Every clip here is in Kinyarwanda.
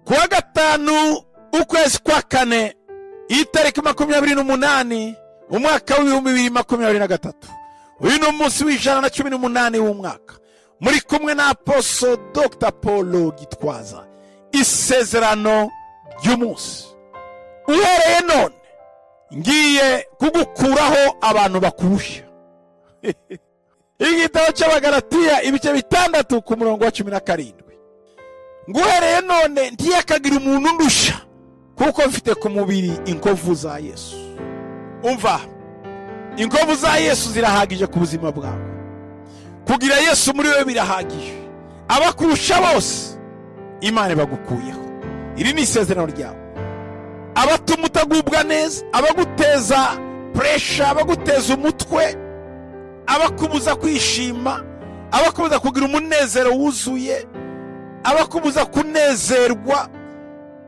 ku wa gatanu ukwezi kwa kane itariki makumyabiri n'umunani umwaka w'ibihumbi bibiri makumyabiri na gatatu uyu ni umunsi w'ijana na cumi n'umunani w'umwaka muri kumwe na aposo dr paul gitwaza isezerano ry'umunsi uhereye none ngiye kugukuraho abantu bakurusha igitabo cy'abagaratiya ibice bitandatu ku murongo wa cumi na karindwi ngo uhereye none ntiyakagira umuntu ndusha kuko mfite ku mubiri inkovu za yesu umva inkovu za yesu zirahagije ku buzima bwawe kugira yesu muri we birahagije abakurusha bose imana ibagukuyeho iri ni isezerano ryawe abatuma utagubwa neza abaguteza puresha abaguteza umutwe abakubuza kwishima abakubuza kugira umunezero wuzuye abakubuza kunezerwa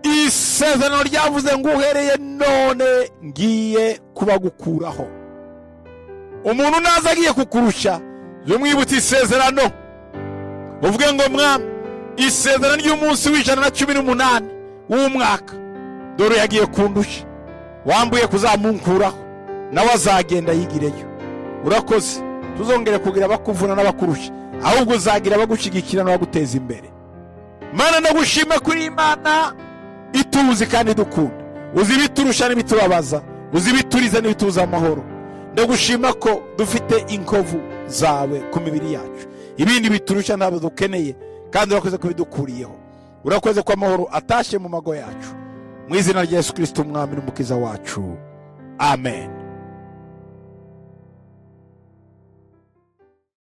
isezerano ryavuze ngo uhereye none ngiye kubagukuraho umuntu naza agiye kukurusha jya umwibutsa isezerano uvuge ngo mwami isezerano ry'umunsi w'ijana na cumi n'umunani w'umwaka dore yagiye kundusha wambuye kuzamunkuraho nawe azagenda yigireyo urakoze tuzongere kugira abakuvuna n'abakurusha ahubwo uzagira abagushyigikira n'abaguteza imbere mana ndagushime kuri imana ituzi kandi idukunda uzi ibiturusha n'ibitubabaza uzi ibituriza n'ibituza amahoro ndagushima ko dufite inkovu zawe ku mibiri yacu ibindi biturusha ntabwo dukeneye kandi urakoze ko bidukuriyeho urakoze ko amahoro atashye mu mago yacu mu izina rya yesu kirisita umwami n'umukiza wacu amen